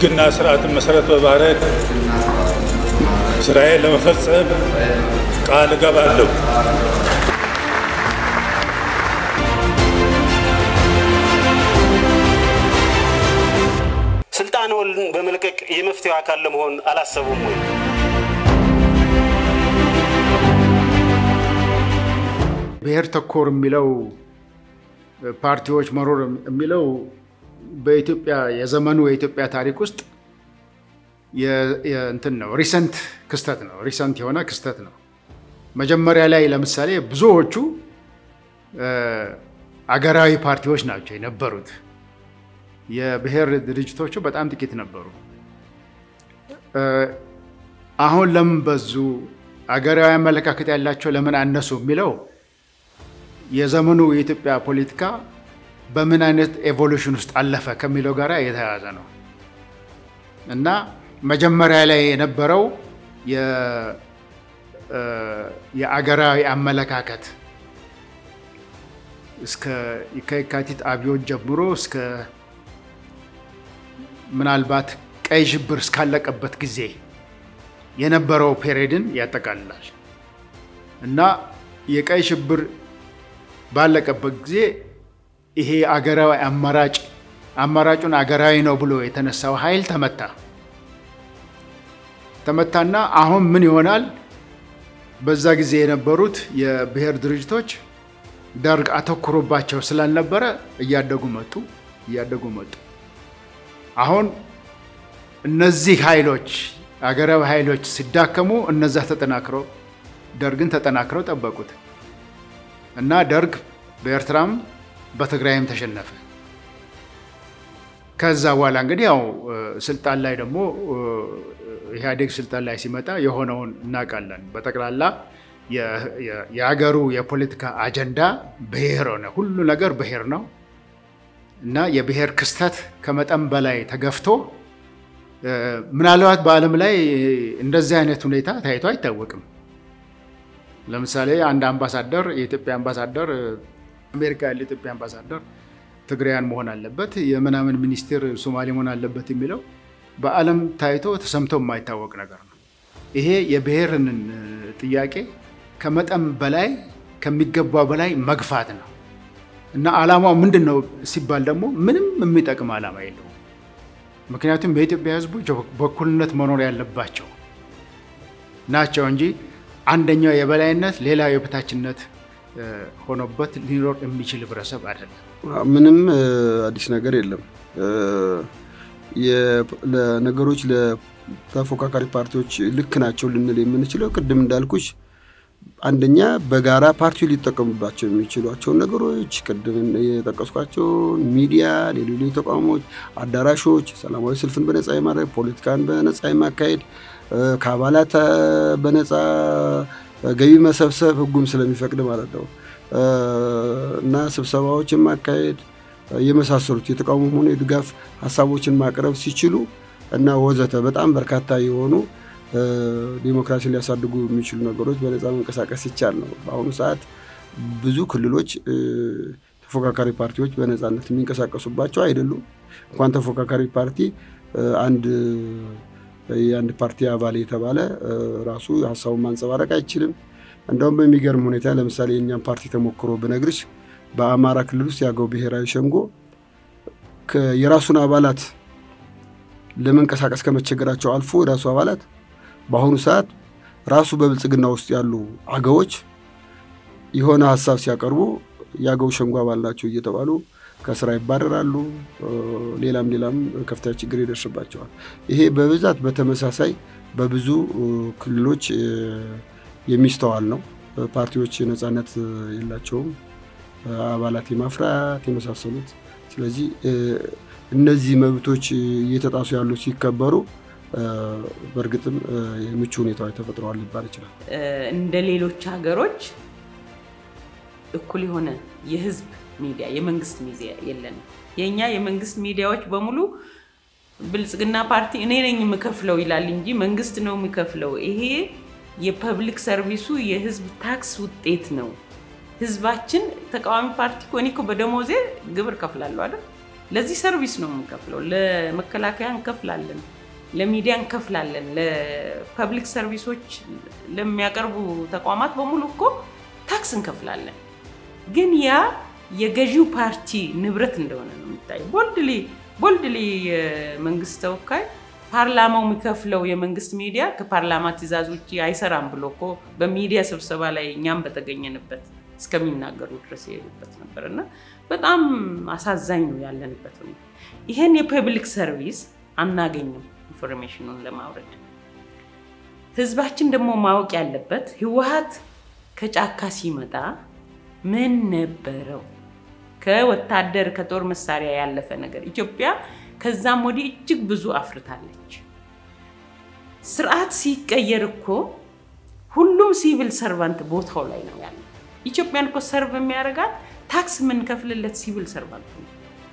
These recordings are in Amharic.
ሕግና ስርዓትን መሰረት በማድረግ ስራዬን ለመፈጸም ቃል እገባለሁ። ስልጣንዎን በመልቀቅ የመፍትሄው አካል ለመሆን አላሰቡም ወይ? ብሔር ተኮር የሚለው ፓርቲዎች መኖር የሚለው በኢትዮጵያ የዘመኑ የኢትዮጵያ ታሪክ ውስጥ እንትን ነው። ሪሰንት ክስተት ነው። ሪሰንት የሆነ ክስተት ነው። መጀመሪያ ላይ ለምሳሌ ብዙዎቹ አገራዊ ፓርቲዎች ናቸው የነበሩት። የብሔር ድርጅቶቹ በጣም ጥቂት ነበሩ። አሁን ለምን በዙ? አገራዊ አመለካከት ያላቸው ለምን አነሱ? የሚለው የዘመኑ የኢትዮጵያ ፖለቲካ በምን አይነት ኤቮሉሽን ውስጥ አለፈ ከሚለው ጋር የተያያዘ ነው እና መጀመሪያ ላይ የነበረው የአገራዊ አመለካከት እስከ ከየካቲት አብዮት ጀምሮ እስከ ምናልባት ቀይ ሽብር እስካለቀበት ጊዜ የነበረው ፔሬድን ያጠቃልላል እና የቀይ ሽብር ባለቀበት ጊዜ ይሄ አገራዊ አማራጭ አማራጩን አገራዊ ነው ብሎ የተነሳው ኃይል ተመታ ተመታና አሁን ምን ይሆናል? በዛ ጊዜ የነበሩት የብሔር ድርጅቶች ደርግ አተኩሮባቸው ስላልነበረ እያደጉ መጡ እያደጉ መጡ። አሁን እነዚህ ኃይሎች አገራዊ ኃይሎች ሲዳከሙ እነዛ ተጠናክረው ደርግን ተጠናክረው ጠበቁት እና ደርግ በኤርትራም በትግራይም ተሸነፈ። ከዛ በኋላ እንግዲህ ያው ስልጣን ላይ ደግሞ ኢህአዴግ ስልጣን ላይ ሲመጣ የሆነውን እናውቃለን። በጠቅላላ የሀገሩ የፖለቲካ አጀንዳ ብሔር ሆነ። ሁሉ ነገር ብሔር ነው እና የብሔር ክስተት ከመጠን በላይ ተገፍቶ ምናልባት በዓለም ላይ እንደዚህ አይነት ሁኔታ ታይቶ አይታወቅም። ለምሳሌ አንድ አምባሳደር የኢትዮጵያ አምባሳደር አሜሪካ ያለ የኢትዮጵያ አምባሳደር ትግራያን መሆን አለበት፣ የምናምን ሚኒስቴር ሶማሌ መሆን አለበት የሚለው በዓለም ታይቶ ተሰምቶ የማይታወቅ ነገር ነው። ይሄ የብሔርን ጥያቄ ከመጠን በላይ ከሚገባ በላይ መግፋት ነው እና ዓላማው ምንድን ነው ሲባል ደግሞ ምንም የሚጠቅም ዓላማ የለውም። ምክንያቱም የኢትዮጵያ ሕዝቦች በእኩልነት መኖር ያለባቸው ናቸው እንጂ አንደኛው የበላይነት ሌላ የበታችነት ሆኖበት ሊኖር የሚችል ህብረተሰብ አይደለም። ምንም አዲስ ነገር የለም። ለነገሮች ለተፎካካሪ ፓርቲዎች ልክ ናቸው ልንል የምንችለው ቅድም እንዳልኩሽ አንደኛ በጋራ ፓርቲው ሊጠቀሙባቸው የሚችሏቸውን ነገሮች ቅድም የጠቀስኳቸውን ሚዲያ፣ ሌሎች ተቋሞች፣ አዳራሾች፣ ሰላማዊ ሰልፍን በነፃ የማድረግ ፖለቲካን በነፃ የማካሄድ ከአባላት በነፃ ገቢ መሰብሰብ ህጉም ስለሚፈቅድ ማለት ነው እና ስብሰባዎችን ማካሄድ የመሳሰሉት የተቃውሞ ሆነ የድጋፍ ሀሳቦችን ማቅረብ ሲችሉ እና ወዘተ በጣም በርካታ የሆኑ ዲሞክራሲን ሊያሳድጉ የሚችሉ ነገሮች በነፃ መንቀሳቀስ ይቻል ነው። በአሁኑ ሰዓት ብዙ ክልሎች ተፎካካሪ ፓርቲዎች በነፃነት የሚንቀሳቀሱባቸው አይደሉም። እንኳን ተፎካካሪ ፓርቲ አንድ የአንድ ፓርቲ አባል የተባለ ራሱ ሀሳቡን ማንጸባረቅ አይችልም። እንደውም በሚገርም ሁኔታ ለምሳሌ የእኛም ፓርቲ ተሞክሮ ብነግርሽ በአማራ ክልል ውስጥ የአገው ብሔራዊ ሸንጎ የራሱን አባላት ለመንቀሳቀስ ከመቸገራቸው አልፎ የራሱ አባላት በአሁኑ ሰዓት ራሱ በብልጽግና ውስጥ ያሉ አገዎች የሆነ ሀሳብ ሲያቀርቡ የአገው ሸንጎ አባል ናቸው እየተባሉ ከስራ ይባረራሉ። ሌላም ሌላም ከፍተኛ ችግር ይደርስባቸዋል። ይሄ በብዛት በተመሳሳይ በብዙ ክልሎች የሚስተዋል ነው። ፓርቲዎች ነፃነት የላቸውም፣ አባላት የማፍራት የመሳሰሉት። ስለዚህ እነዚህ መብቶች እየተጣሱ ያሉ ሲከበሩ በእርግጥም የምቹ ሁኔታዎች ተፈጥረዋል ሊባል ይችላል። እንደ ሌሎች ሀገሮች እኩል የሆነ የህዝብ ሚዲያ የመንግስት ሚዲያ የለንም። የእኛ የመንግስት ሚዲያዎች በሙሉ ብልጽግና ፓርቲ እኔ ነኝ የምከፍለው ይላል እንጂ መንግስት ነው የሚከፍለው። ይሄ የፐብሊክ ሰርቪሱ የህዝብ ታክስ ውጤት ነው። ህዝባችን ተቃዋሚ ፓርቲ እኮ እኔ እኮ በደሞዜ ግብር ከፍላለሁ አይደል? ለዚህ ሰርቪስ ነው የምንከፍለው። ለመከላከያ እንከፍላለን፣ ለሚዲያ እንከፍላለን፣ ለፐብሊክ ሰርቪሶች ለሚያቀርቡ ተቋማት በሙሉ እኮ ታክስ እንከፍላለን። ግን ያ የገዢው ፓርቲ ንብረት እንደሆነ ነው የሚታየው። ቦልድሊ ቦልድሊ የመንግስት ተወካይ ፓርላማው የሚከፍለው የመንግስት ሚዲያ ከፓርላማ ትዕዛዝ ውጭ አይሰራም ብሎ እኮ በሚዲያ ስብሰባ ላይ እኛም በተገኘንበት እስከሚናገሩ ድረስ የሄዱበት ነበር እና በጣም አሳዛኝ ነው ያለንበት ሁኔታ። ይሄን የፐብሊክ ሰርቪስ አናገኝም ኢንፎርሜሽኑን ለማውረድ። ህዝባችን ደግሞ ማወቅ ያለበት ህወሀት ከጫካ ሲመጣ ምን ነበረው? ከወታደር ከጦር መሳሪያ ያለፈ ነገር ኢትዮጵያ ከዛም ወዲህ እጅግ ብዙ አፍርታለች። ስርዓት ሲቀየር እኮ ሁሉም ሲቪል ሰርቫንት ቦታው ላይ ነው ያለው። ኢትዮጵያን እኮ ሰርቭ የሚያደርጋት ታክስ የምንከፍልለት ሲቪል ሰርቫንት ነው።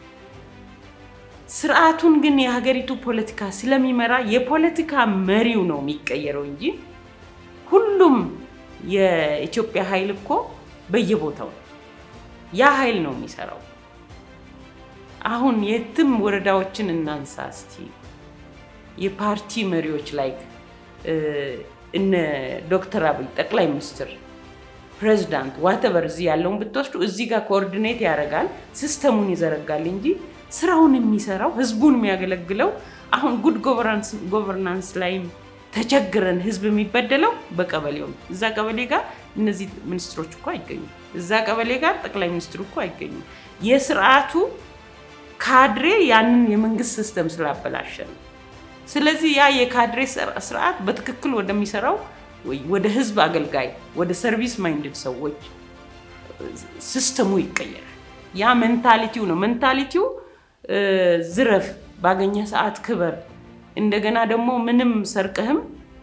ስርዓቱን ግን የሀገሪቱ ፖለቲካ ስለሚመራ የፖለቲካ መሪው ነው የሚቀየረው እንጂ ሁሉም የኢትዮጵያ ኃይል እኮ በየቦታው ነው። ያ ኃይል ነው የሚሰራው። አሁን የትም ወረዳዎችን እናንሳ እስቲ የፓርቲ መሪዎች ላይ እነ ዶክተር አብይ ጠቅላይ ሚኒስትር ፕሬዚዳንት ዋተቨር እዚህ ያለውን ብትወስዱ እዚህ ጋር ኮኦርዲኔት ያደርጋል፣ ሲስተሙን ይዘረጋል እንጂ ስራውን የሚሰራው ህዝቡን የሚያገለግለው አሁን ጉድ ጎቨርናንስ ላይም ተቸግረን ህዝብ የሚበደለው በቀበሌው ነው። እዛ ቀበሌ ጋር እነዚህ ሚኒስትሮች እኮ አይገኙም። እዛ ቀበሌ ጋር ጠቅላይ ሚኒስትሩ እኮ አይገኙም። የስርዓቱ ካድሬ ያንን የመንግስት ሲስተም ስላበላሸ ነው። ስለዚህ ያ የካድሬ ስርዓት በትክክል ወደሚሰራው ወደ ህዝብ አገልጋይ ወደ ሰርቪስ ማይንድድ ሰዎች ሲስተሙ ይቀየራል። ያ ሜንታሊቲው ነው። ሜንታሊቲው ዝረፍ፣ ባገኘ ሰዓት ክበር፣ እንደገና ደግሞ ምንም ሰርቀህም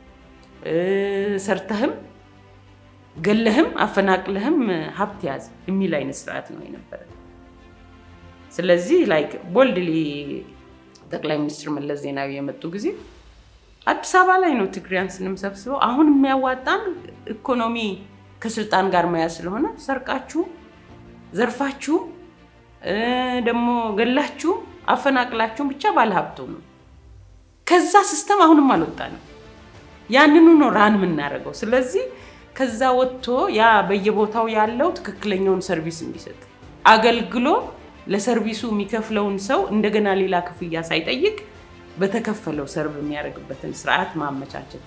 ሰርተህም ገለህም አፈናቅለህም ሀብት ያዝ የሚል አይነት ስርዓት ነው የነበረ። ስለዚህ ላይክ ቦልድሊ ጠቅላይ ሚኒስትር መለስ ዜናዊ የመጡ ጊዜ አዲስ አበባ ላይ ነው ትግሪያን ስንምሰብስበው አሁን የሚያዋጣን ኢኮኖሚ ከስልጣን ጋር መያዝ ስለሆነ ሰርቃችሁ ዘርፋችሁ ደግሞ ገላችሁ አፈናቅላችሁም ብቻ ባለሀብቱ ነው። ከዛ ሲስተም አሁንም አልወጣንም። ያንኑ ነው ራን የምናደርገው። ስለዚህ ከዛ ወጥቶ ያ በየቦታው ያለው ትክክለኛውን ሰርቪስ እንዲሰጥ አገልግሎ ለሰርቪሱ የሚከፍለውን ሰው እንደገና ሌላ ክፍያ ሳይጠይቅ በተከፈለው ሰርቭ የሚያደርግበትን ስርዓት ማመቻቸት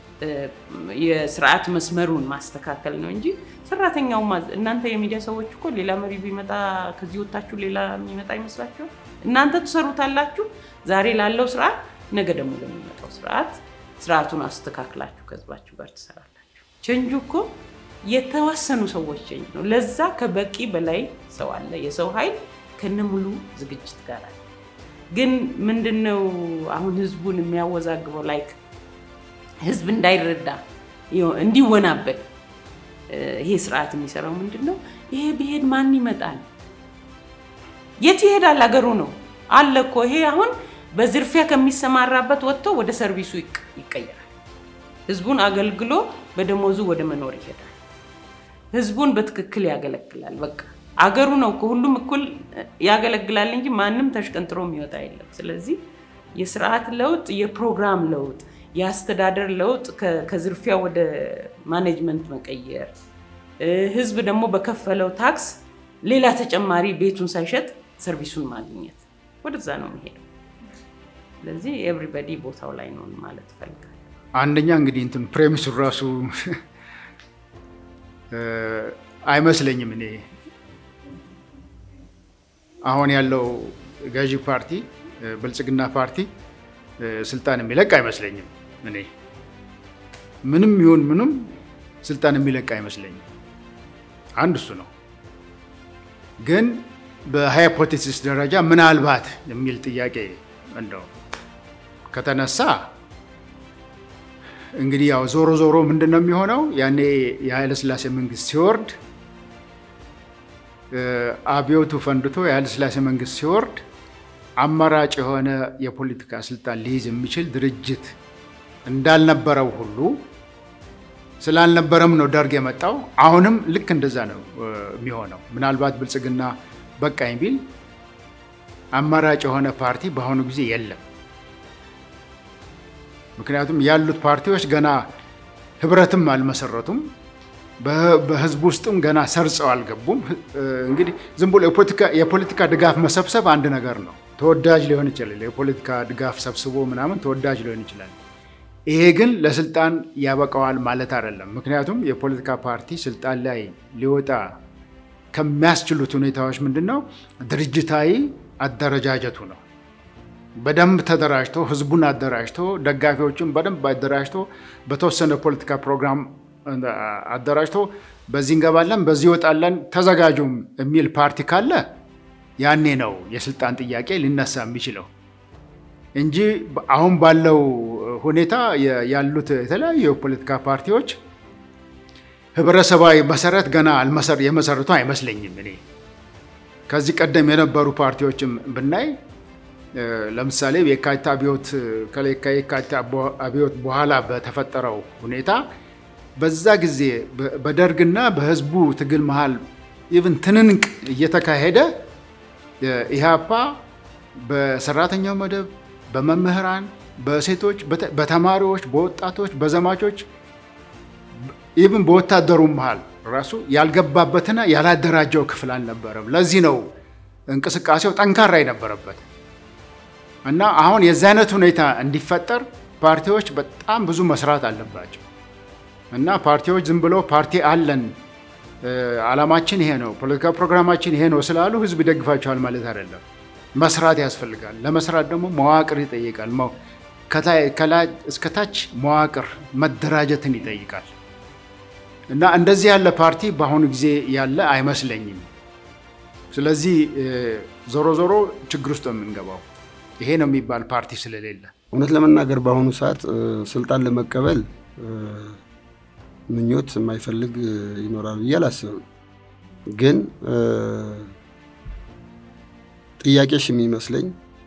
የስርዓት መስመሩን ማስተካከል ነው እንጂ ሰራተኛው እናንተ የሚዲያ ሰዎች እኮ ሌላ መሪ ቢመጣ ከዚህ ወታችሁ ሌላ የሚመጣ ይመስላችኋል? እናንተ ትሰሩታላችሁ ዛሬ ላለው ስርዓት፣ ነገ ደግሞ ለሚመጣው ስርዓት ስርዓቱን አስተካክላችሁ ከህዝባችሁ ጋር ትሰራላችሁ። ቸንጁ እኮ የተወሰኑ ሰዎች ቸንጅ ነው። ለዛ ከበቂ በላይ ሰው አለ። የሰው ኃይል ከነሙሉ ዝግጅት ጋር አለ። ግን ምንድነው አሁን ህዝቡን የሚያወዛግበው ላይክ ህዝብ እንዳይረዳ እንዲወናበድ ይሄ ስርዓት የሚሰራው ምንድን ነው? ይሄ ብሄድ ማን ይመጣል? የት ይሄዳል? አገሩ ነው አለ እኮ። ይሄ አሁን በዝርፊያ ከሚሰማራበት ወጥቶ ወደ ሰርቪሱ ይቀየራል። ህዝቡን አገልግሎ በደሞዙ ወደ መኖር ይሄዳል። ህዝቡን በትክክል ያገለግላል። በቃ አገሩ ነው ከሁሉም እኩል ያገለግላል እንጂ ማንም ተሽቀንጥሮ የሚወጣ የለም። ስለዚህ የስርዓት ለውጥ፣ የፕሮግራም ለውጥ፣ የአስተዳደር ለውጥ ከዝርፊያ ወደ ማኔጅመንት መቀየር፣ ህዝብ ደግሞ በከፈለው ታክስ ሌላ ተጨማሪ ቤቱን ሳይሸጥ ሰርቪሱን ማግኘት ወደዛ ነው የሚሄደው። ስለዚህ ኤቭሪበዲ ቦታው ላይ ነው ማለት እፈልጋለሁ። አንደኛ እንግዲህ እንትን ፕሬሚሱን ራሱ አይመስለኝም እኔ አሁን ያለው ገዢ ፓርቲ ብልጽግና ፓርቲ ስልጣን የሚለቅ አይመስለኝም። እኔ ምንም ይሁን ምንም ስልጣን የሚለቅ አይመስለኝም። አንድ እሱ ነው። ግን በሃይፖቴሲስ ደረጃ ምናልባት የሚል ጥያቄ እንደው ከተነሳ እንግዲህ ያው ዞሮ ዞሮ ምንድን ነው የሚሆነው? ያኔ የኃይለስላሴ መንግስት ሲወርድ አብዮቱ ፈንድቶ የኃይለስላሴ መንግስት ሲወርድ አማራጭ የሆነ የፖለቲካ ስልጣን ሊይዝ የሚችል ድርጅት እንዳልነበረው ሁሉ ስላልነበረም ነው ደርግ የመጣው። አሁንም ልክ እንደዛ ነው የሚሆነው። ምናልባት ብልጽግና በቃኝ ቢል አማራጭ የሆነ ፓርቲ በአሁኑ ጊዜ የለም። ምክንያቱም ያሉት ፓርቲዎች ገና ህብረትም አልመሰረቱም፣ በህዝብ ውስጥም ገና ሰርጸው አልገቡም። እንግዲህ ዝም ብሎ የፖለቲካ ድጋፍ መሰብሰብ አንድ ነገር ነው። ተወዳጅ ሊሆን ይችላል። የፖለቲካ ድጋፍ ሰብስቦ ምናምን ተወዳጅ ሊሆን ይችላል። ይሄ ግን ለስልጣን ያበቃዋል ማለት አይደለም። ምክንያቱም የፖለቲካ ፓርቲ ስልጣን ላይ ሊወጣ ከሚያስችሉት ሁኔታዎች ምንድን ነው? ድርጅታዊ አደረጃጀቱ ነው። በደንብ ተደራጅቶ ህዝቡን አደራጅቶ ደጋፊዎቹን በደንብ አደራጅቶ በተወሰነ ፖለቲካ ፕሮግራም አደራጅቶ በዚህ እንገባለን፣ በዚህ ይወጣለን፣ ተዘጋጁም የሚል ፓርቲ ካለ ያኔ ነው የስልጣን ጥያቄ ሊነሳ የሚችለው እንጂ አሁን ባለው ሁኔታ ያሉት የተለያዩ የፖለቲካ ፓርቲዎች ህብረተሰባዊ መሰረት ገና የመሰረቱ አይመስለኝም። እኔ ከዚህ ቀደም የነበሩ ፓርቲዎችም ብናይ ለምሳሌ የካቲት አብዮት ከየካቲት አብዮት በኋላ በተፈጠረው ሁኔታ በዛ ጊዜ በደርግና በህዝቡ ትግል መሃል ኢቭን ትንንቅ እየተካሄደ ኢህአፓ በሰራተኛው መደብ፣ በመምህራን፣ በሴቶች፣ በተማሪዎች፣ በወጣቶች፣ በዘማቾች ኢቭን በወታደሩ መሃል ራሱ ያልገባበትና ያላደራጀው ክፍል አልነበረም። ለዚህ ነው እንቅስቃሴው ጠንካራ የነበረበት እና አሁን የዚህ አይነት ሁኔታ እንዲፈጠር ፓርቲዎች በጣም ብዙ መስራት አለባቸው እና ፓርቲዎች ዝም ብሎ ፓርቲ አለን ዓላማችን ይሄ ነው፣ ፖለቲካ ፕሮግራማችን ይሄ ነው ስላሉ ህዝብ ይደግፋቸዋል ማለት አይደለም። መስራት ያስፈልጋል። ለመስራት ደግሞ መዋቅር ይጠይቃል። ከላይ እስከታች መዋቅር መደራጀትን ይጠይቃል እና እንደዚህ ያለ ፓርቲ በአሁኑ ጊዜ ያለ አይመስለኝም። ስለዚህ ዞሮ ዞሮ ችግር ውስጥ የምንገባው ይሄ ነው የሚባል ፓርቲ ስለሌለ እውነት ለመናገር በአሁኑ ሰዓት ስልጣን ለመቀበል ምኞት የማይፈልግ ይኖራል ብዬ አላስብም። ግን ጥያቄሽ የሚመስለኝ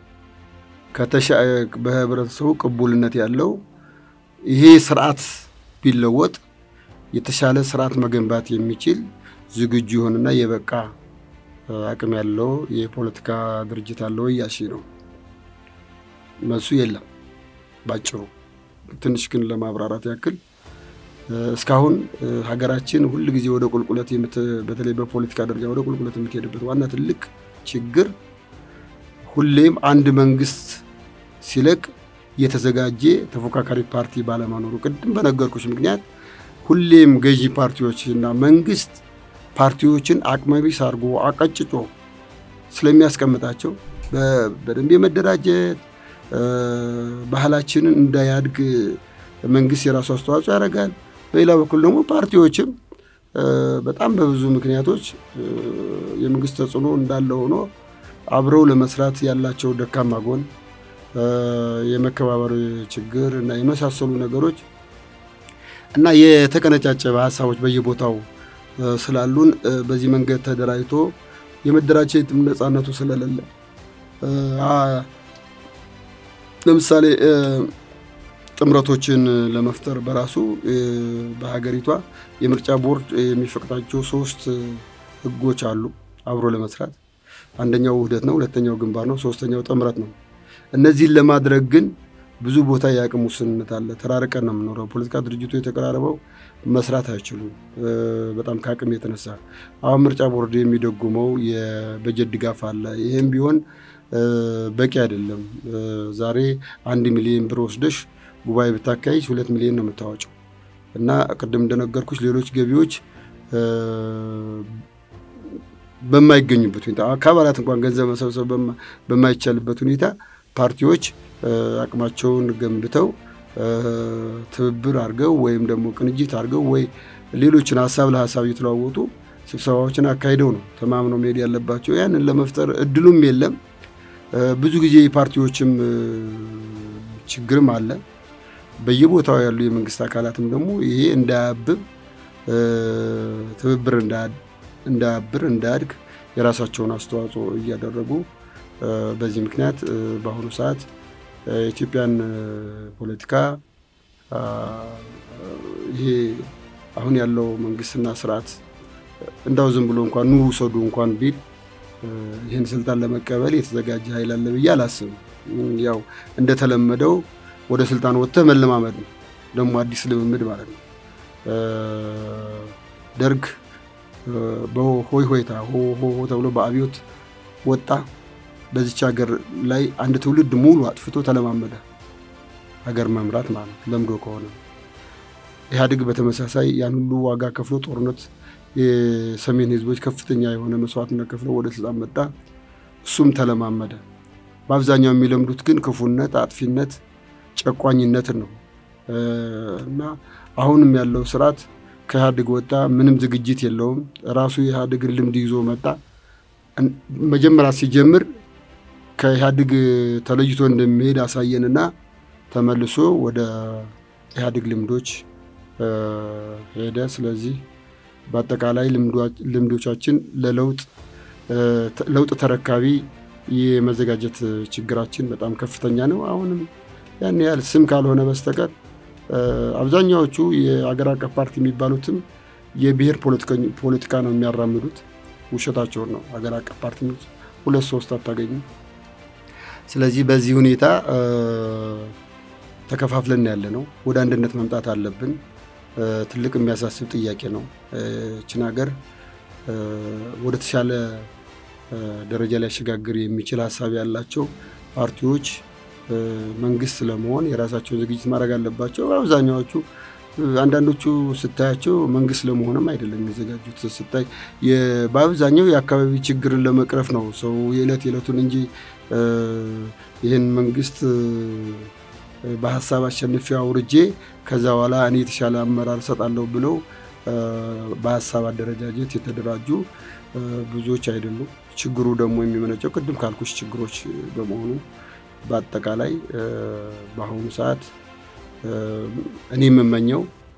በህብረተሰቡ ቅቡልነት ያለው ይሄ ስርዓት ቢለወጥ የተሻለ ስርዓት መገንባት የሚችል ዝግጁ የሆነና የበቃ አቅም ያለው የፖለቲካ ድርጅት አለው እያልሽ ነው። መልሱ የለም ባጭሩ። ትንሽ ግን ለማብራራት ያክል እስካሁን ሀገራችን ሁል ጊዜ ወደ ቁልቁለት በተለይ በፖለቲካ ደረጃ ወደ ቁልቁለት የምትሄድበት ዋና ትልቅ ችግር ሁሌም አንድ መንግስት ሲለቅ የተዘጋጀ ተፎካካሪ ፓርቲ ባለመኖሩ፣ ቅድም በነገርኩሽ ምክንያት ሁሌም ገዢ ፓርቲዎች እና መንግስት ፓርቲዎችን አቅመቢስ አድርጎ አቀጭጮ ስለሚያስቀምጣቸው በደንብ የመደራጀት ባህላችንን እንዳያድግ መንግስት የራሱ አስተዋጽኦ ያደርጋል። በሌላ በኩል ደግሞ ፓርቲዎችም በጣም በብዙ ምክንያቶች የመንግስት ተጽዕኖ እንዳለ ሆኖ አብረው ለመስራት ያላቸው ደካማ ጎን፣ የመከባበር ችግር እና የመሳሰሉ ነገሮች እና የተቀነጫጨበ ሀሳቦች በየቦታው ስላሉን በዚህ መንገድ ተደራጅቶ የመደራጀት ነፃነቱ ስለሌለ ለምሳሌ ጥምረቶችን ለመፍጠር በራሱ በሀገሪቷ የምርጫ ቦርድ የሚፈቅዳቸው ሶስት ህጎች አሉ አብሮ ለመስራት። አንደኛው ውህደት ነው፣ ሁለተኛው ግንባር ነው፣ ሶስተኛው ጥምረት ነው። እነዚህን ለማድረግ ግን ብዙ ቦታ የአቅም ውስንነት አለ። ተራርቀን ነው የምኖረው። ፖለቲካ ድርጅቱ የተቀራረበው መስራት አይችሉም፣ በጣም ከአቅም የተነሳ አሁን ምርጫ ቦርድ የሚደጉመው የበጀት ድጋፍ አለ። ይህም ቢሆን በቂ አይደለም። ዛሬ አንድ ሚሊዮን ብር ወስደሽ ጉባኤ ብታካሂጅ ሁለት ሚሊዮን ነው የምታወጪው እና ቅድም እንደነገርኩች ሌሎች ገቢዎች በማይገኙበት ሁኔታ ከአባላት እንኳን ገንዘብ መሰብሰብ በማይቻልበት ሁኔታ ፓርቲዎች አቅማቸውን ገንብተው ትብብር አድርገው ወይም ደግሞ ቅንጅት አድርገው ወይ ሌሎችን ሀሳብ ለሀሳብ እየተለዋወጡ ስብሰባዎችን አካሂደው ነው ተማምነው መሄድ ያለባቸው። ያንን ለመፍጠር እድሉም የለም። ብዙ ጊዜ የፓርቲዎችም ችግርም አለ። በየቦታው ያሉ የመንግስት አካላትም ደግሞ ይሄ እንዳያብብ ትብብር እንዳያብር እንዳያድግ የራሳቸውን አስተዋጽኦ እያደረጉ በዚህ ምክንያት በአሁኑ ሰዓት የኢትዮጵያን ፖለቲካ ይሄ አሁን ያለው መንግስትና ስርዓት እንዳው ዝም ብሎ እንኳን ኑ ውሰዱ እንኳን ቢል ይህን ስልጣን ለመቀበል የተዘጋጀ ኃይል አለ ብዬ አላስብም። ያው እንደተለመደው ወደ ስልጣን ወጥተህ መለማመድ ነው፣ ደግሞ አዲስ ልምምድ ማለት ነው። ደርግ በሆይ ሆይታ ሆ ተብሎ በአብዮት ወጣ። በዚች ሀገር ላይ አንድ ትውልድ ሙሉ አጥፍቶ ተለማመደ ሀገር መምራት ማለት ለምዶ ከሆነ ኢህአዴግ በተመሳሳይ ያን ሁሉ ዋጋ ከፍሎ ጦርነት የሰሜን ህዝቦች ከፍተኛ የሆነ መስዋዕትነት ከፍለው ወደ ስልጣን መጣ። እሱም ተለማመደ። በአብዛኛው የሚለምዱት ግን ክፉነት፣ አጥፊነት፣ ጨቋኝነትን ነው እና አሁንም ያለው ስርዓት ከኢህአዴግ ወጣ። ምንም ዝግጅት የለውም። ራሱ የኢህአዴግን ልምድ ይዞ መጣ። መጀመሪያ ሲጀምር ከኢህአዴግ ተለይቶ እንደሚሄድ አሳየንና ተመልሶ ወደ ኢህአዴግ ልምዶች ሄደ። ስለዚህ በአጠቃላይ ልምዶቻችን ለለውጥ ለውጥ ተረካቢ የመዘጋጀት ችግራችን በጣም ከፍተኛ ነው። አሁንም ያን ያህል ስም ካልሆነ በስተቀር አብዛኛዎቹ የአገር አቀፍ ፓርቲ የሚባሉትም የብሔር ፖለቲካ ነው የሚያራምዱት። ውሸታቸውን ነው። አገር አቀፍ ፓርቲ ሁለት ሶስት አታገኙም። ስለዚህ በዚህ ሁኔታ ተከፋፍለን ያለ ነው። ወደ አንድነት መምጣት አለብን። ትልቅ የሚያሳስብ ጥያቄ ነው። ችን ሀገር ወደ ተሻለ ደረጃ ሊያሸጋግር የሚችል ሀሳብ ያላቸው ፓርቲዎች መንግስት ለመሆን የራሳቸውን ዝግጅት ማድረግ አለባቸው። አብዛኛዎቹ አንዳንዶቹ ስታያቸው መንግስት ለመሆንም አይደለም የሚዘጋጁት። ስታይ በአብዛኛው የአካባቢ ችግርን ለመቅረፍ ነው ሰው የዕለት የዕለቱን እንጂ ይህን መንግስት በሀሳብ አሸንፌ አውርጄ ከዛ በኋላ እኔ የተሻለ አመራር እሰጣለሁ ብለው በሀሳብ አደረጃጀት የተደራጁ ብዙዎች አይደሉም። ችግሩ ደግሞ የሚመነጨው ቅድም ካልኩሽ ችግሮች በመሆኑ በአጠቃላይ በአሁኑ ሰዓት እኔ የምመኘው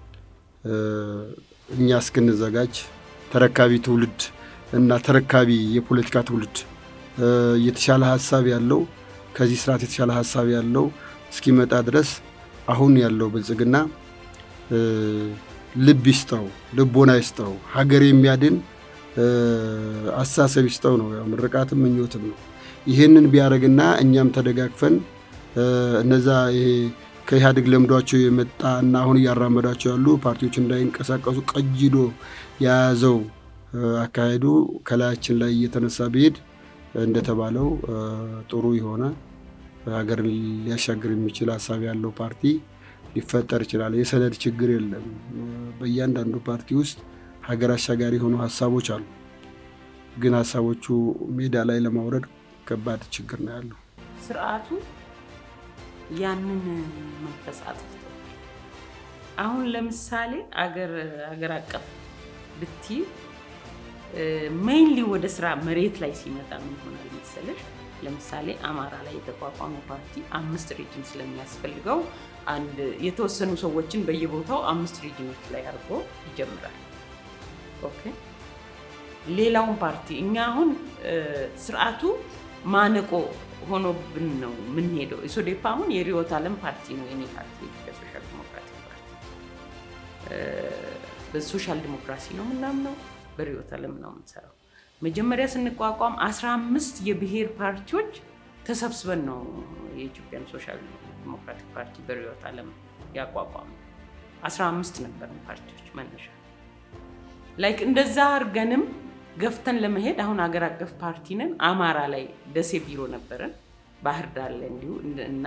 እኛ እስክንዘጋጅ ተረካቢ ትውልድ እና ተረካቢ የፖለቲካ ትውልድ የተሻለ ሀሳብ ያለው ከዚህ ስርዓት የተሻለ ሀሳብ ያለው እስኪመጣ ድረስ አሁን ያለው ብልጽግና ልብ ይስጠው፣ ልቦና ይስጠው፣ ሀገር የሚያድን አስተሳሰብ ይስጠው ነው። ያው ምርቃትም ምኞትም ነው። ይህንን ቢያደርግና እኛም ተደጋግፈን እነዛ ይሄ ከኢህአዴግ ለምዷቸው የመጣ እና አሁን እያራመዷቸው ያሉ ፓርቲዎች እንዳይንቀሳቀሱ ቀጅዶ የያዘው አካሄዱ ከላያችን ላይ እየተነሳ ቢሄድ እንደተባለው ጥሩ የሆነ ሀገርን ሊያሻግር የሚችል ሀሳብ ያለው ፓርቲ ሊፈጠር ይችላል። የሰነድ ችግር የለም። በእያንዳንዱ ፓርቲ ውስጥ ሀገር አሻጋሪ የሆኑ ሀሳቦች አሉ። ግን ሀሳቦቹ ሜዳ ላይ ለማውረድ ከባድ ችግር ነው ያለው። ስርዓቱ ያንን መንፈስ አጥፍቶ አሁን ለምሳሌ አገር አገር አቀፍ ብቲ ሜይንሊ ወደ ስራ መሬት ላይ ሲመጣ ምን ይሆናል መሰለሽ? ለምሳሌ አማራ ላይ የተቋቋመ ፓርቲ አምስት ሪጅን ስለሚያስፈልገው አንድ የተወሰኑ ሰዎችን በየቦታው አምስት ሪጅኖች ላይ አድርጎ ይጀምራል። ኦኬ ሌላውን ፓርቲ እኛ አሁን ስርዓቱ ማነቆ ሆኖብን ነው የምንሄደው። ኢሶዴፓ አሁን የርዕዮተ ዓለም ፓርቲ ነው የኔ ፓርቲ የኢትዮጵያ ሶሻል ዲሞክራቲክ ፓርቲ። በሶሻል ዲሞክራሲ ነው የምናምነው፣ በርዕዮተ ዓለም ነው የምንሰራው። መጀመሪያ ስንቋቋም አስራ አምስት የብሔር ፓርቲዎች ተሰብስበን ነው የኢትዮጵያን ሶሻል ዲሞክራቲክ ፓርቲ በርዕዮተ ዓለም ያቋቋሙ። አስራ አምስት ነበርን ፓርቲዎች መነሻ ላይክ እንደዛ አድርገንም ገፍተን ለመሄድ አሁን አገር አቀፍ ፓርቲ ነን። አማራ ላይ ደሴ ቢሮ ነበረን፣ ባህር ዳር ላይ እንዲሁ እና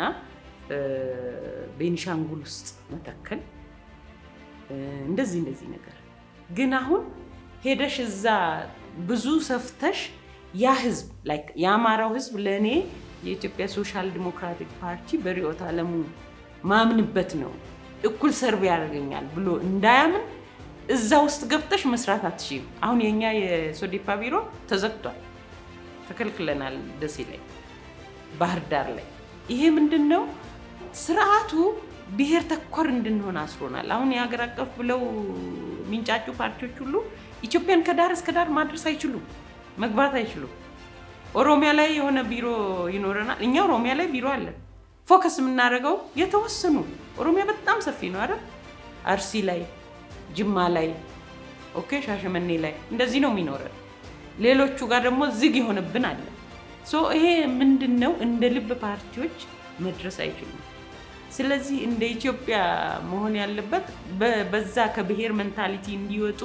ቤኒሻንጉል ውስጥ መተከል እንደዚህ እንደዚህ ነገር ግን አሁን ሄደሽ እዛ ብዙ ሰፍተሽ ያ ህዝብ ላይክ የአማራው ህዝብ ለእኔ የኢትዮጵያ ሶሻል ዲሞክራቲክ ፓርቲ በርዕዮተ ዓለሙ ማምንበት ነው እኩል ሰርቭ ያደርገኛል ብሎ እንዳያምን እዛ ውስጥ ገብተሽ መስራት አትችይም። አሁን የኛ የሶዴፓ ቢሮ ተዘግቷል፣ ተከልክለናል። ደሴ ላይ፣ ባህር ዳር ላይ። ይሄ ምንድን ነው? ስርዓቱ ብሔር ተኮር እንድንሆን አስሮናል። አሁን የሀገር አቀፍ ብለው የሚንጫጩ ፓርቲዎች ሁሉ ኢትዮጵያን ከዳር እስከ ዳር ማድረስ አይችሉም፣ መግባት አይችሉም። ኦሮሚያ ላይ የሆነ ቢሮ ይኖረናል። እኛ ኦሮሚያ ላይ ቢሮ አለን። ፎከስ የምናደርገው የተወሰኑ ኦሮሚያ በጣም ሰፊ ነው አይደል? አርሲ ላይ ጅማ ላይ ኦኬ፣ ሻሸመኔ ላይ እንደዚህ ነው የሚኖረን። ሌሎቹ ጋር ደግሞ ዝግ የሆነብን አለ። ሶ ይሄ ምንድን ነው? እንደ ልብ ፓርቲዎች መድረስ አይችሉም። ስለዚህ እንደ ኢትዮጵያ መሆን ያለበት በ- በዛ ከብሔር ሜንታሊቲ እንዲወጡ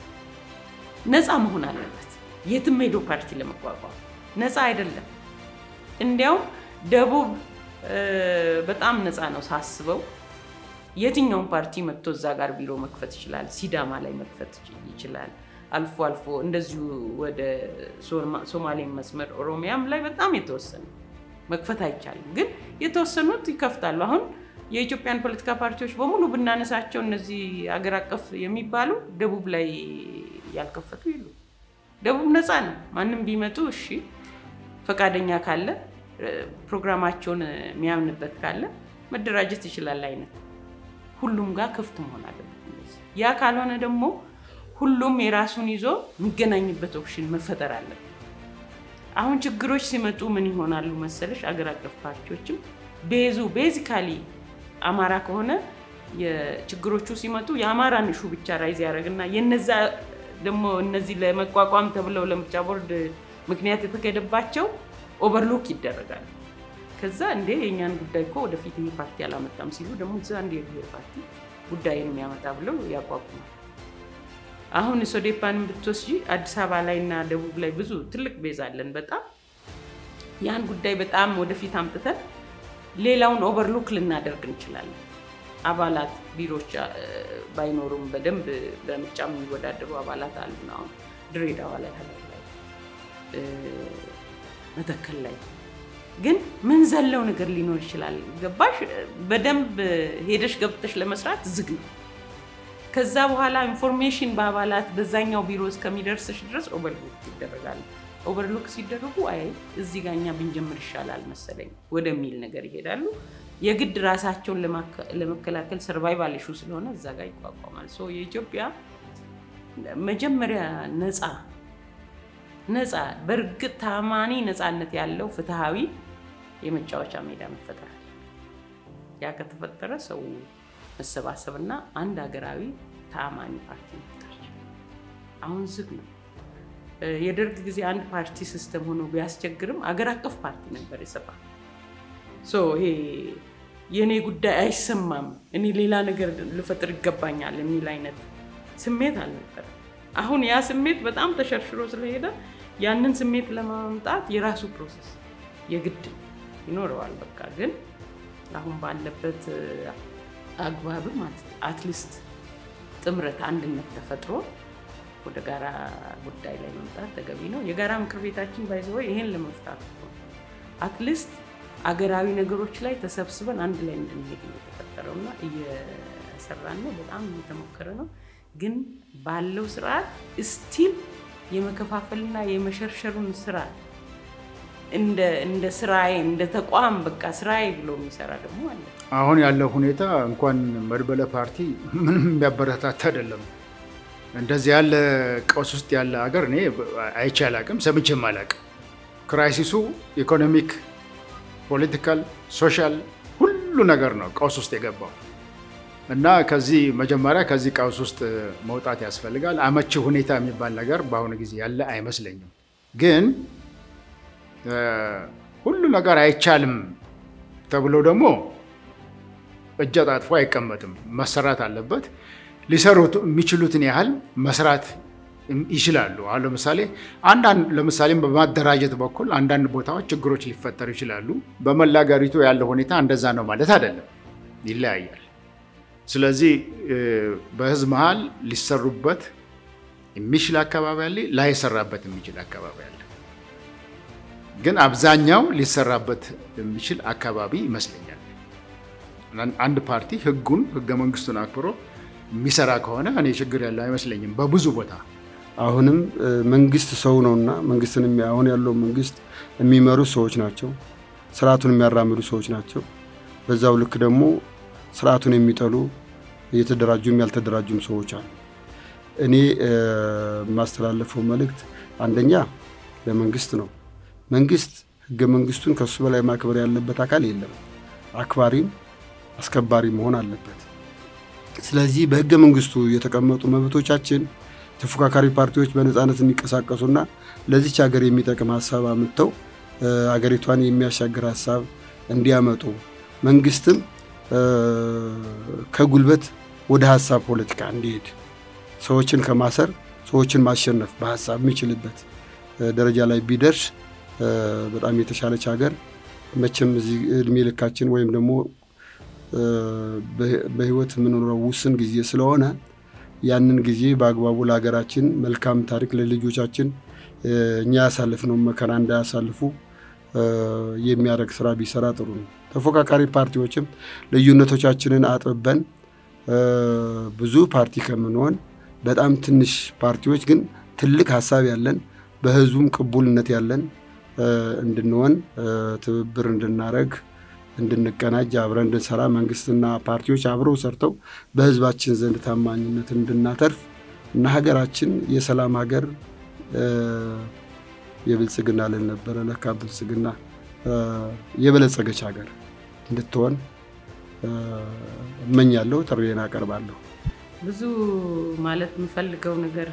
ነፃ መሆን አለበት። የትም ሄዶ ፓርቲ ለመቋቋም ነፃ አይደለም። እንዲያውም ደቡብ እ፣ በጣም ነፃ ነው ሳስበው። የትኛውም ፓርቲ መጥቶ እዛ ጋር ቢሮ መክፈት ይችላል። ሲዳማ ላይ መክፈት ይችላል። አልፎ አልፎ እንደዚሁ ወደ ሶማ- ሶማሌ መስመር ኦሮሚያም ላይ በጣም የተወሰነ መክፈት አይቻልም፣ ግን የተወሰኑት ይከፍታሉ። አሁን የኢትዮጵያን ፖለቲካ ፓርቲዎች በሙሉ ብናነሳቸው እነዚህ አገር አቀፍ የሚባሉ ደቡብ ላይ ያልከፈቱ የሉ። ደቡብ ነፃ ነው። ማንም ቢመጡ እሺ፣ ፈቃደኛ ካለ እ፣ ፕሮግራማቸውን የሚያምንበት ካለ መደራጀት ይችላል አይነት ሁሉም ጋር ክፍት መሆን አለበት። እንደዚህ ያ ካልሆነ ደግሞ ሁሉም የራሱን ይዞ የሚገናኝበት ኦፕሽን መፈጠር አለበት። አሁን ችግሮች ሲመጡ ምን ይሆናሉ መሰለሽ? አገር አቀፍ ፓርቲዎችም ቤዙ ቤዚካሊ አማራ ከሆነ የችግሮቹ ሲመጡ የአማራን እሹ ብቻ ራይዝ ያደርግና የነዛ ደግሞ እነዚህ ለመቋቋም ተብለው ለምርጫ ቦርድ ምክንያት የተካሄደባቸው ኦቨርሎክ ይደረጋሉ። ከዛ እንዴ የእኛን ጉዳይ እኮ ወደፊት ይህ ፓርቲ አላመጣም ሲሉ ደግሞ እዛ አንድ የብሔር ፓርቲ ጉዳይን የሚያመጣ ብለው ያቋቁማል። አሁን ሶዴፓንን ብትወስጂ አዲስ አበባ ላይ እና ደቡብ ላይ ብዙ ትልቅ ቤዝ አለን። በጣም ያን ጉዳይ በጣም ወደፊት አምጥተን ሌላውን ኦቨርሉክ ልናደርግ እንችላለን። አባላት ቢሮች አ- ባይኖሩም በደንብ በምርጫ የሚወዳደሩ አባላት አሉን። አሁን ድሬዳዋ ላይ፣ ሀረር ላይ፣ እ፣ መተከል ላይ ግን ምን ዘለው ነገር ሊኖር ይችላል። ገባሽ? በደንብ ሄደሽ ገብተሽ ለመስራት ዝግ ነው። ከዛ በኋላ ኢንፎርሜሽን በአባላት በዛኛው ቢሮ እስከሚደርስሽ ድረስ ኦቨርሉክ ይደረጋል። ኦቨርሉክ ሲደረጉ አይ እዚህ ጋር እኛ ብንጀምር ይሻላል መሰለኝ ወደሚል ነገር ይሄዳሉ። የግድ ራሳቸውን ለማከ- ለመከላከል ሰርቫይቫል ኢሹ ስለሆነ እዛ ጋር ይቋቋማል። ሶ የኢትዮጵያ መጀመሪያ ነፃ ነፃ በእርግጥ ታማኒ ነፃነት ያለው ፍትሃዊ የመጫወቻ ሜዳ መፈጠር አለ። ያ ከተፈጠረ ሰው መሰባሰብና አንድ ሀገራዊ ተአማኒ ፓርቲ መፍጠር ይችላል። አሁን ዝግ ነው። እ፣ የደርግ ጊዜ አንድ ፓርቲ ሲስተም ሆኖ ቢያስቸግርም አገር አቀፍ ፓርቲ ነበር የሰባ ሶ ይሄ የእኔ ጉዳይ አይሰማም፣ እኔ ሌላ ነገር ልፈጥር ይገባኛል የሚል አይነት ስሜት አልነበረም። አሁን ያ ስሜት በጣም ተሸርሽሮ ስለሄደ ያንን ስሜት ለማምጣት የራሱ ፕሮሰስ የግድ ይኖረዋል። በቃ ግን አሁን ባለበት እ፣ አግባብም አትሊስት ጥምረት፣ አንድነት ተፈጥሮ ወደ ጋራ ጉዳይ ላይ መምጣት ተገቢ ነው። የጋራ ምክር ቤታችን ባይዘወ ይሄን ለመፍታት አትሊስት አገራዊ ነገሮች ላይ ተሰብስበን አንድ ላይ እንድንሄድ ነው የተፈጠረው እና እየሰራን ነው። በጣም እየተሞከረ ነው። ግን ባለው ስርዓት ስቲል የመከፋፈልና የመሸርሸሩን ስራ እንደ እንደ ስራዬ እንደ ተቋም በቃ ስራዬ ብሎ የሚሰራ ደግሞ አለ። አሁን ያለው ሁኔታ እንኳን መድበለ ፓርቲ ምንም የሚያበረታታ አይደለም። እንደዚህ ያለ ቀውስ ውስጥ ያለ ሀገር እኔ አይቼ አላቅም፣ ሰምቼም አላቅም። ክራይሲሱ ኢኮኖሚክ፣ ፖለቲካል፣ ሶሻል ሁሉ ነገር ነው ቀውስ ውስጥ የገባው እና ከዚህ መጀመሪያ ከዚህ ቀውስ ውስጥ መውጣት ያስፈልጋል። አመቺ ሁኔታ የሚባል ነገር በአሁኑ ጊዜ ያለ አይመስለኝም። ግን እ፣ ሁሉ ነገር አይቻልም ተብሎ ደግሞ እጅ አጣጥፎ አይቀመጥም። መሰራት አለበት። ሊሰሩት የሚችሉትን ያህል መስራት ይችላሉ። አሁን ለምሳሌ አንዳንድ ለምሳሌ በማደራጀት በኩል አንዳንድ ቦታዎች ችግሮች ሊፈጠሩ ይችላሉ። በመላ አገሪቱ ያለው ሁኔታ እንደዛ ነው ማለት አይደለም፣ ይለያያል። ስለዚህ እ፣ በህዝብ መሀል ሊሰሩበት የሚችል አካባቢ አለ፣ ላይሰራበት የሚችል አካባቢ አለ። ግን አብዛኛው ሊሰራበት የሚችል አካባቢ ይመስለኛል። አንድ ፓርቲ ህጉን ህገ መንግስቱን አክብሮ የሚሰራ ከሆነ እኔ ችግር ያለው አይመስለኝም። በብዙ ቦታ አሁንም እ፣ መንግስት ሰው ነውና መንግስትን የሚ- አሁን ያለው መንግስት የሚመሩ ሰዎች ናቸው። ስርዓቱን የሚያራምዱ ሰዎች ናቸው። በዛው ልክ ደግሞ ስርዓቱን የሚጠሉ እየተደራጁም ያልተደራጁም ሰዎች አሉ። እኔ እ፣ የማስተላለፈው መልእክት አንደኛ ለመንግስት ነው። መንግስት ህገ መንግስቱን ከሱ በላይ ማክበር ያለበት አካል የለም። አክባሪም አስከባሪ መሆን አለበት። ስለዚህ በህገ መንግስቱ የተቀመጡ መብቶቻችን ተፎካካሪ ፓርቲዎች በነፃነት እንዲንቀሳቀሱና ለዚች ሀገር የሚጠቅም ሀሳብ አምጥተው ሀገሪቷን የሚያሻግር ሀሳብ እንዲያመጡ መንግስትም ከጉልበት ወደ ሀሳብ ፖለቲካ እንዲሄድ ሰዎችን ከማሰር ሰዎችን ማሸነፍ በሀሳብ የሚችልበት ደረጃ ላይ ቢደርስ በጣም የተሻለች ሀገር መቼም እዚህ እድሜ ልካችን ወይም ደግሞ በህይወት የምንኖረው ውስን ጊዜ ስለሆነ ያንን ጊዜ በአግባቡ ለሀገራችን መልካም ታሪክ ለልጆቻችን እኛ ያሳልፍነው መከራ እንዳያሳልፉ የሚያደርግ ስራ ቢሰራ ጥሩ ነው። ተፎካካሪ ፓርቲዎችም ልዩነቶቻችንን አጥብበን ብዙ ፓርቲ ከምንሆን በጣም ትንሽ ፓርቲዎች ግን ትልቅ ሀሳብ ያለን በህዝቡም ቅቡልነት ያለን እንድንሆን ትብብር እንድናደርግ እንድንቀናጅ አብረን እንድንሰራ መንግስትና ፓርቲዎች አብረው ሰርተው በህዝባችን ዘንድ ታማኝነትን እንድናተርፍ እና ሀገራችን የሰላም ሀገር የብልጽግና ልን ነበረ ለካ ብልጽግና የበለጸገች ሀገር እንድትሆን እመኛለሁ። ጥሪዬን አቀርባለሁ። ብዙ ማለት የምፈልገው ነገር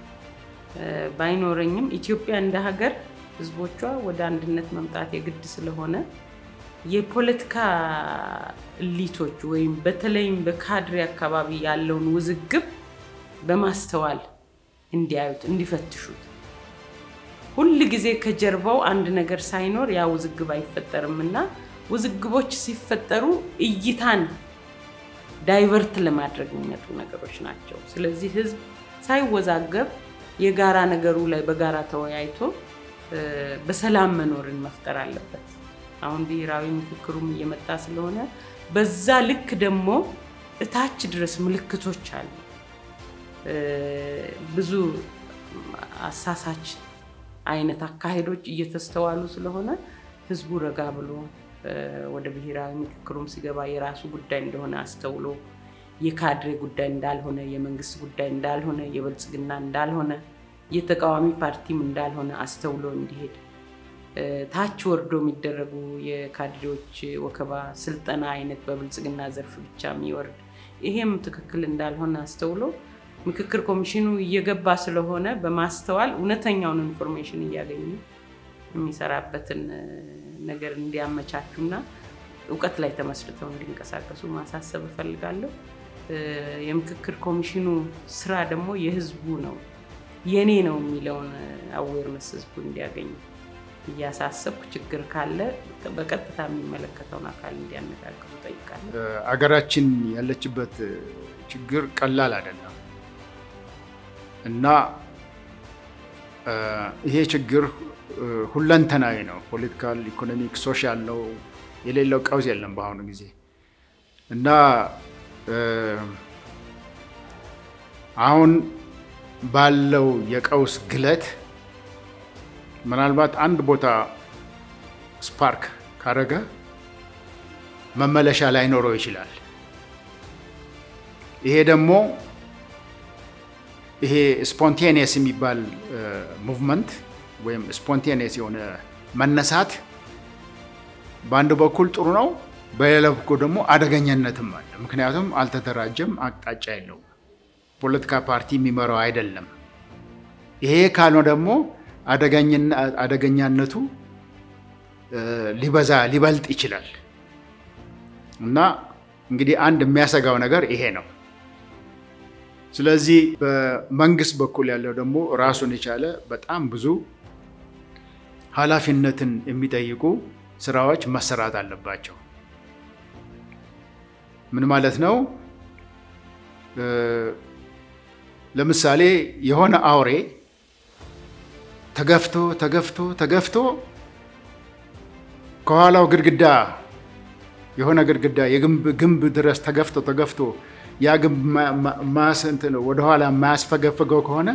ባይኖረኝም ኢትዮጵያ እንደ ሀገር ህዝቦቿ ወደ አንድነት መምጣት የግድ ስለሆነ የፖለቲካ እሊቶች ወይም በተለይም በካድሬ አካባቢ ያለውን ውዝግብ በማስተዋል እንዲያዩት፣ እንዲፈትሹት ሁል ጊዜ ከጀርባው አንድ ነገር ሳይኖር ያ ውዝግብ አይፈጠርም እና ውዝግቦች ሲፈጠሩ እይታን ዳይቨርት ለማድረግ የሚመጡ ነገሮች ናቸው። ስለዚህ ህዝብ ሳይወዛገብ የጋራ ነገሩ ላይ በጋራ ተወያይቶ በሰላም መኖርን መፍጠር አለበት። አሁን ብሔራዊ ምክክሩም እየመጣ ስለሆነ በዛ ልክ ደግሞ እታች ድረስ ምልክቶች አሉ። ብዙ አሳሳች አይነት አካሄዶች እየተስተዋሉ ስለሆነ ህዝቡ ረጋ ብሎ ወደ ብሔራዊ ምክክሩም ሲገባ የራሱ ጉዳይ እንደሆነ አስተውሎ የካድሬ ጉዳይ እንዳልሆነ፣ የመንግስት ጉዳይ እንዳልሆነ፣ የብልጽግና እንዳልሆነ፣ የተቃዋሚ ፓርቲም እንዳልሆነ አስተውሎ እንዲሄድ ታች ወርዶ የሚደረጉ የካድሬዎች ወከባ፣ ስልጠና አይነት በብልጽግና ዘርፍ ብቻ የሚወርድ ይሄም ትክክል እንዳልሆነ አስተውሎ ምክክር ኮሚሽኑ እየገባ ስለሆነ በማስተዋል እውነተኛውን ኢንፎርሜሽን እያገኙ የሚሰራበትን ነገር እንዲያመቻቹና እውቀት ላይ ተመስርተው እንዲንቀሳቀሱ ማሳሰብ እፈልጋለሁ። የምክክር ኮሚሽኑ ስራ ደግሞ የህዝቡ ነው የኔ ነው የሚለውን አዌርነስ ህዝቡ እንዲያገኝ እያሳሰብኩ ችግር ካለ በቀጥታ የሚመለከተውን አካል እንዲያነጋግሩ ጠይቃለሁ። አገራችን ያለችበት ችግር ቀላል አይደለም እና ይሄ ችግር ሁለንተናዊ ነው። ፖለቲካል፣ ኢኮኖሚክ፣ ሶሻል ነው። የሌለው ቀውስ የለም በአሁኑ ጊዜ እና አሁን ባለው የቀውስ ግለት ምናልባት አንድ ቦታ ስፓርክ ካረገ መመለሻ ላይኖረው ይችላል። ይሄ ደግሞ ይሄ ስፖንቴኒየስ የሚባል ሙቭመንት ወይም ስፖንቴኒየስ የሆነ መነሳት በአንድ በኩል ጥሩ ነው፣ በሌላ በኩል ደግሞ አደገኛነትም አለ። ምክንያቱም አልተደራጀም፣ አቅጣጫ የለውም፣ ፖለቲካ ፓርቲ የሚመራው አይደለም። ይሄ ካልሆነ ደግሞ አደገኛነቱ ሊበዛ ሊበልጥ ይችላል እና እንግዲህ አንድ የሚያሰጋው ነገር ይሄ ነው። ስለዚህ በመንግስት በኩል ያለው ደግሞ ራሱን የቻለ በጣም ብዙ ኃላፊነትን የሚጠይቁ ስራዎች መሰራት አለባቸው። ምን ማለት ነው? ለምሳሌ የሆነ አውሬ ተገፍቶ ተገፍቶ ተገፍቶ ከኋላው ግድግዳ የሆነ ግድግዳ የግንብ ድረስ ተገፍቶ ተገፍቶ ያ ግንብ ወደኋላ የማያስፈገፍገው ከሆነ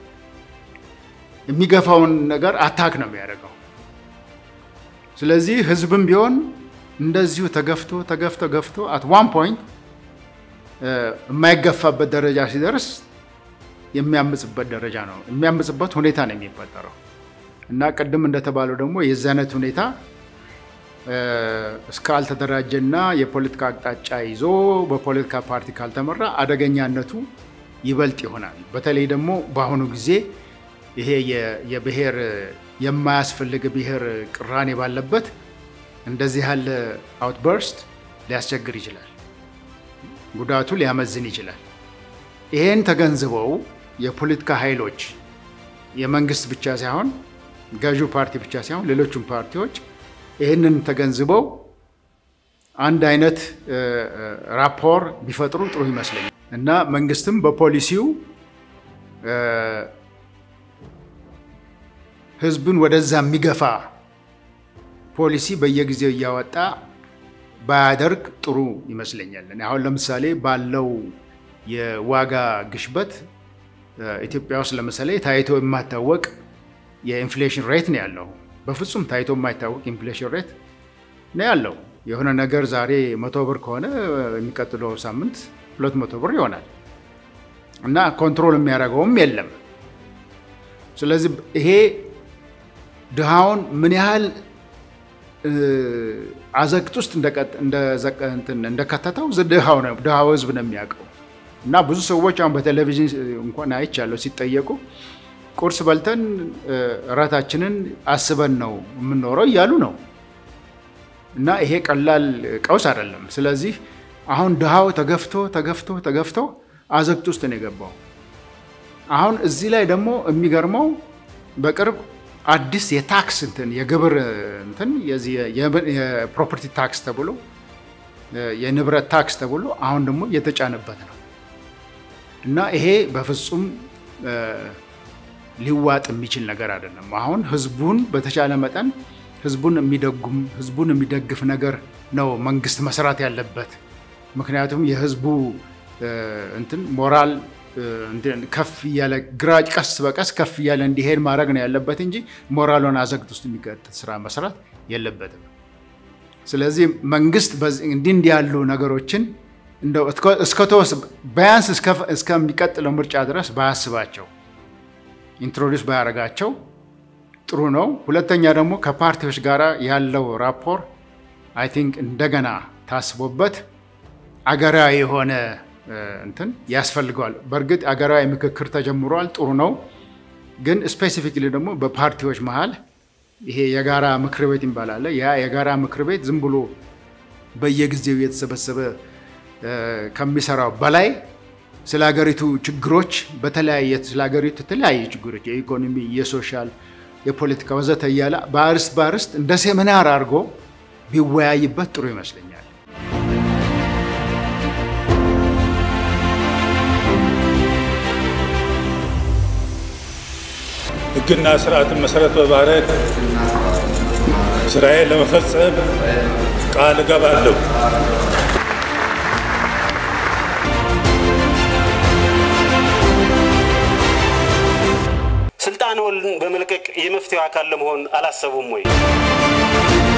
የሚገፋውን ነገር አታክ ነው የሚያደርገው። ስለዚህ ህዝብም ቢሆን እንደዚሁ ተገፍቶ ተገፍቶ ገፍቶ አት ዋን ፖይንት የማይገፋበት ደረጃ ሲደርስ የሚያምጽበት ደረጃ ነው የሚያምጽበት ሁኔታ ነው የሚፈጠረው እና ቅድም እንደተባለው ደግሞ የዚህ አይነት ሁኔታ እስካልተደራጀና የፖለቲካ አቅጣጫ ይዞ በፖለቲካ ፓርቲ ካልተመራ አደገኛነቱ ይበልጥ ይሆናል። በተለይ ደግሞ በአሁኑ ጊዜ ይሄ የብሔር የማያስፈልግ ብሔር ቅራኔ ባለበት እንደዚህ ያለ አውትበርስት ሊያስቸግር ይችላል፣ ጉዳቱ ሊያመዝን ይችላል። ይሄን ተገንዝበው የፖለቲካ ኃይሎች የመንግስት ብቻ ሳይሆን ገዢው ፓርቲ ብቻ ሳይሆን ሌሎቹም ፓርቲዎች ይህንን ተገንዝበው አንድ አይነት ራፖር ቢፈጥሩ ጥሩ ይመስለኛል እና መንግስትም በፖሊሲው ህዝብን ወደዛ የሚገፋ ፖሊሲ በየጊዜው እያወጣ ባያደርግ ጥሩ ይመስለኛል። አሁን ለምሳሌ ባለው የዋጋ ግሽበት ኢትዮጵያ ውስጥ ለምሳሌ ታይቶ የማይታወቅ የኢንፍሌሽን ሬት ነው ያለው። በፍጹም ታይቶ የማይታወቅ ኢንፍሌሽን ሬት ነው ያለው። የሆነ ነገር ዛሬ መቶ ብር ከሆነ የሚቀጥለው ሳምንት ሁለት መቶ ብር ይሆናል እና ኮንትሮል የሚያደርገውም የለም። ስለዚህ ይሄ ድሃውን ምን ያህል አዘቅት ውስጥ እንደከተተው ድሃው ህዝብ ነው የሚያውቀው። እና ብዙ ሰዎች አሁን በቴሌቪዥን እንኳን አይቻለሁ ሲጠየቁ ቁርስ በልተን እራታችንን አስበን ነው የምንኖረው እያሉ ነው። እና ይሄ ቀላል ቀውስ አይደለም። ስለዚህ አሁን ድሃው ተገፍቶ ተገፍቶ ተገፍቶ አዘቅት ውስጥ ነው የገባው። አሁን እዚህ ላይ ደግሞ የሚገርመው በቅርብ አዲስ የታክስ እንትን የግብር እንትን የፕሮፐርቲ ታክስ ተብሎ የንብረት ታክስ ተብሎ አሁን ደግሞ እየተጫነበት ነው እና ይሄ በፍጹም ሊዋጥ የሚችል ነገር አይደለም። አሁን ህዝቡን በተቻለ መጠን ህዝቡን የሚደጉም ህዝቡን የሚደግፍ ነገር ነው መንግስት መስራት ያለበት። ምክንያቱም የህዝቡ እንትን ሞራል ከፍ እያለ ግራጭ ቀስ በቀስ ከፍ እያለ እንዲሄድ ማድረግ ነው ያለበት እንጂ ሞራሉን አዘግት ውስጥ የሚቀጥል ስራ መስራት የለበትም። ስለዚህ መንግስት እንዲህ እንዲህ ያሉ ነገሮችን እንደው እስከተወስ ቢያንስ እስከሚቀጥለው ምርጫ ድረስ ባያስባቸው ኢንትሮዲውስ ባያደርጋቸው ጥሩ ነው። ሁለተኛ ደግሞ ከፓርቲዎች ጋር ያለው ራፖር አይ ቲንክ እንደገና ታስቦበት አገራዊ የሆነ እንትን ያስፈልገዋል። በእርግጥ አገራዊ ምክክር ተጀምሯል፣ ጥሩ ነው። ግን ስፔሲፊክሊ ደግሞ በፓርቲዎች መሀል ይሄ የጋራ ምክር ቤት ይባላል። ያ የጋራ ምክር ቤት ዝም ብሎ በየጊዜው የተሰበሰበ ከሚሰራው በላይ ስለ ሀገሪቱ ችግሮች በተለያየ ስለ ሀገሪቱ የተለያዩ ችግሮች የኢኮኖሚ፣ የሶሻል፣ የፖለቲካ ወዘተ እያለ በአርስት በአርስት እንደ ሴሚናር አድርጎ ቢወያይበት ጥሩ ይመስለኛል። ሕግና ስርዓትን መሰረት በማድረግ ስራዬን ለመፈጸም ቃል እገባለሁ። ስልጣንዎን በመልቀቅ የመፍትሄው አካል ለመሆን አላሰቡም ወይ?